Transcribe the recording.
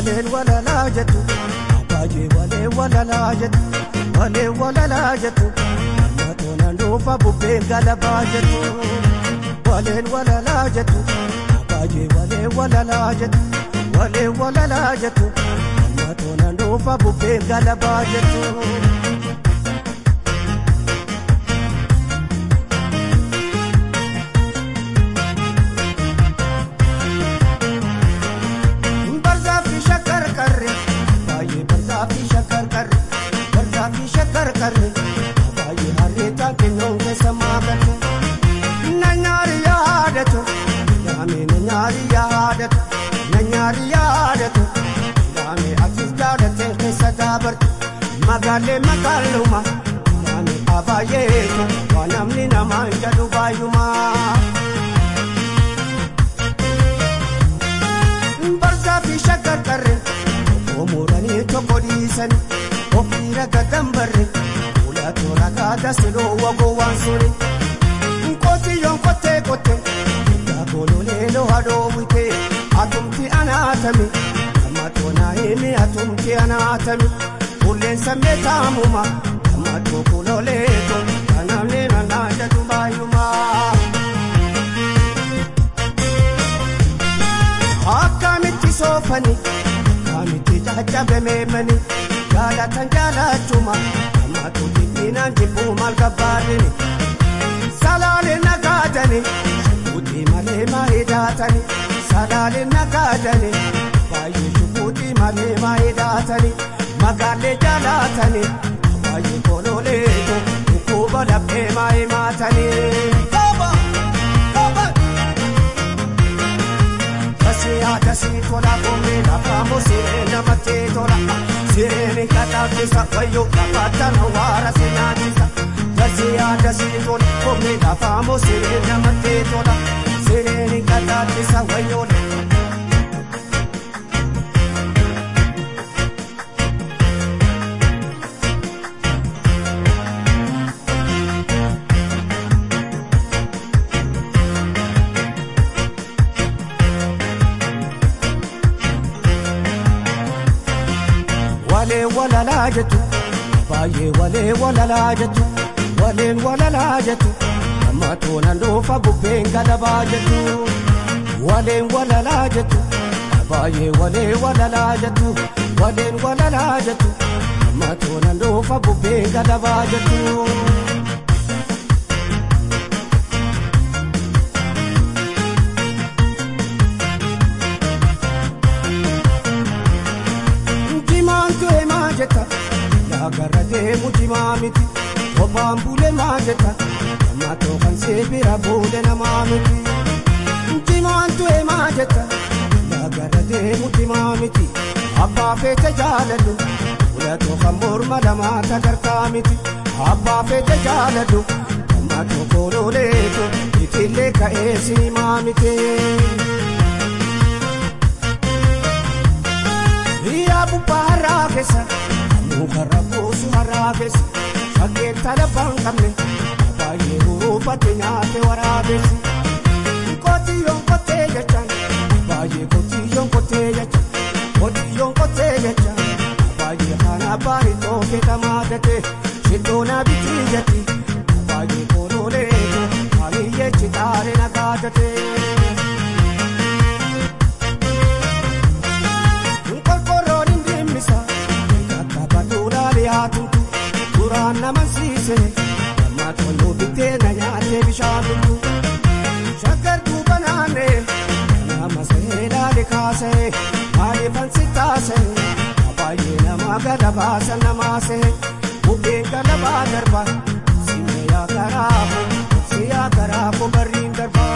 waleen walalaa jettu baay'ee walee walalaa jettu walee walalaa jettu matoona dhuunfa bubbeen galabaa jettu waleen walalaa jettu baay'ee walee walalaa jettu walee walalaa jettu matoona dhuunfa bubbeen galabaa jettu. fi shakkar qarre barjaa fi shakkar qarre baay'ee harreetaan kennuun keessa maakallu na nyaari yaadatu daamee na nyaari yaadatu na nyaari yaadatu daamee atis jaalateen keessa daabarte magaalee magaaluma daamee abaayeetu waa namni namaa hin jedhu baay'umaa. barjaa fi shakkar qarre. Omuranii tokko dhiisani ofiira gagambarre fuula toora kaata siloo wagoo waan suni. Nkotiyyoon kottee kottee daakololee loha dhoowwite atumti anaatame amma toonaa himi atumti anaatame fulleen sammee taamuma amma tokkololeeto kanamni nanaa jedhu baay'umaa. Akkamitti soofanii. Kamitti jajjabemeemani jaalatan jaalachuma amma tuutiin jibbuu maal gabbaadini salaalee nagaadani shukuutii malee maayidaatani salaalee nagaadani baay'ee shukuutii malee maayidaatani magaalee jaalatani baay'ee kololeetu dhukkuba laphee maayimaatanii. Siyaada si tola koomee lafa musee namatti tola. Seeni kataafisa wayyoo lafa tana waara si nyaachisa. Siyaada si tola koomee lafa musee namatti tola. Seeni kataafisa wayyoo. walee walalaa jettu baay'ee walee walalaa jettu waleen walalaa jettu amma toonan dhuunfa bubbeen galabaa jettu waleen walalaa jettu baay'ee walee walalaa jettu waleen walalaa jettu amma toonan dhuunfa bubbeen galabaa jettu. jetta laagarra deemu jimaa miti kophaan bulee maa jetta amma tookan seebira bulee namaa miti jimaan tu'e maa jetta laagarra deemu jimaa miti abbaa feete jaaladhu fuula tookan morma lamaa tagartaa miti abbaa feete jaaladhu amma tokkolooleetu itillee ka'ee sinimaa miti. Yaa bubbaa har'aa keessa. mukarra buusu har'aa keessa shaggeen talabaan qabne baay'ee huruufate nyaate waraabessi qotiyyoon qottee jechaan baay'ee qotiyyoon qottee jechaan qotiyyoon qottee jechaan baay'ee kana baari tooke tamaadate shiddoona bitii jetti baay'ee kolooleetu baay'ee chitaare nagaadate. yaatutu duraan nama siise amma toluu bittee na nyaatee bishaan dhugdu shakkar duuba naannee nama sahee laale kaasee maaliifan si taasee baay'ee nama gada baasa namaa see bubbeen galabaa darba simee yaa garaafu si yaa garaafu barriin darba.